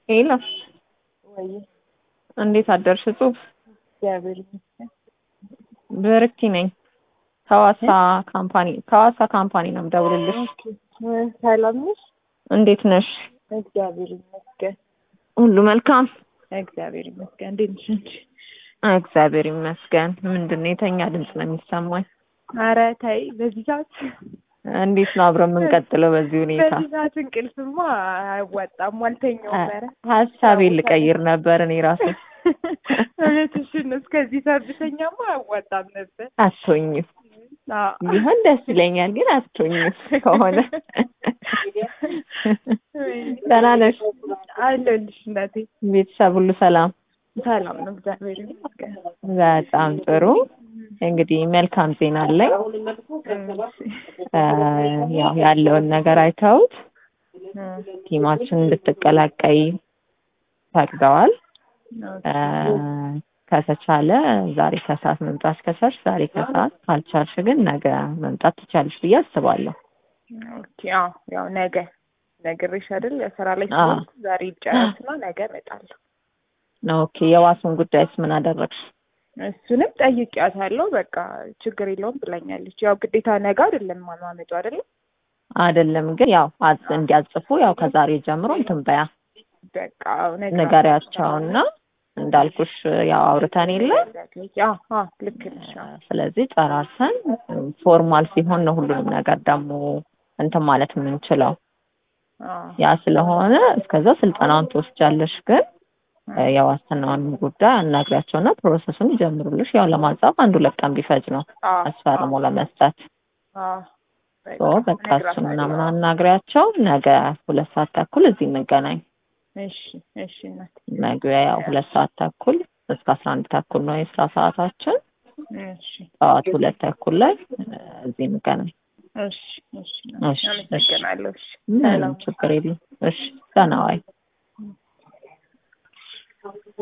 ሄሎ ወይ እንዴት አደርሽ? ጽሁፍ እግዚአብሔር ይመስገን። ብርኪ ነኝ ከዋሳ ካምፓኒ ከዋሳ ካምፓኒ ነው የምደውልልሽ። እ ሰላም ነሽ? እንዴት ነሽ? እግዚአብሔር ይመስገን። ሁሉ መልካም? እግዚአብሔር ይመስገን። እንዴት ነሽ አንቺ? እግዚአብሔር ይመስገን። ምንድን ነው የተኛ ድምፅ ነው የሚሰማኝ? ኧረ ተይ፣ በዚህ ሰዓት እንዴት ነው አብረን የምንቀጥለው በዚህ ሁኔታ? በዚህ ሰዓት እንቅልፍማ አያዋጣም። አልተኛውም። ኧረ ሀሳቤን ልቀይር ነበር እኔ ራሴ እውነትሽን ነው። እስከዚህ ሰዓት ብተኛማ አያዋጣም ነበር። አትሆኝም አዎ። ቢሆን ደስ ይለኛል፣ ግን አትሆኝም ከሆነ ደህና ነሽ? አለሁልሽ እናቴ። ቤተሰብ ሁሉ ሰላም? ሰላም ነው፣ እግዚአብሔር ይመስገን። በጣም ጥሩ። እንግዲህ መልካም ዜና አለኝ። እ ያው ያለውን ነገር አይተውት ቲማችን እንድትቀላቀይ ፈቅደዋል። እ ከተቻለ ዛሬ ከሰዓት መምጣት ከቻልሽ ዛሬ ከሰዓት ካልቻልሽ ግን ነገ መምጣት ትቻለሽ ብዬ አስባለሁ። ኦኬ። አዎ፣ ያው ነገ ነግሬሽ አይደል? ስራ ላይ አዎ። ስለሆንኩ ዛሬ ይጨረስና ነገ እመጣለሁ። ኦኬ። የዋሱን ጉዳይስ ምን አደረግሽ? እሱንም ጠይቂያታለሁ። በቃ ችግር የለውም ብላኛለች። ያው ግዴታ ነገ አይደለም ማማመጡ አይደለም። አይደለም ግን ያው አዝ- እንዲያጽፉ ያው ከዛሬ ጀምሮ እንትን በያ በቃ ነገ ንገሪያቸውና እንዳልኩሽ ያው አውርተን የለ አዎ፣ አዎ፣ ልክ ነሽ። አዎ። ስለዚህ ጨራርሰን ፎርማል ሲሆን ነው ሁሉንም ነገር ደግሞ እንትን ማለት የምንችለው። አዎ። ያ ስለሆነ እስከዛ ስልጠናውን ትወስጃለሽ። ግን እ የዋስትናውን ጉዳይ አናግሪያቸውና ፕሮሰሱን ይጀምሩልሽ። ያው ለማጻፍ አንድ ሁለት ቀን ቢፈጅ ነው አዎ፣ አስፈርሞ ለመስጠት። አዎ። ሶ በቃ እሱን ምናምን አናግሪያቸው። ነገ ሁለት ሰዓት ተኩል እዚህ እንገናኝ። እሺ፣ እሺ እናቴ። መግቢያ ያው ሁለት ሰዓት ተኩል እስከ አስራ አንድ ተኩል ነው የስራ ሰዓታችን። እሺ፣ ጠዋት ሁለት ተኩል ላይ እ እዚህ እንገናኝ። እሺ፣ እሺ። እሺ፣ እሺ። አመሰግናለሁ። እሺ፣ ምንም ሰላም። ችግር የለም። እሺ፣ ደህና ዋይ።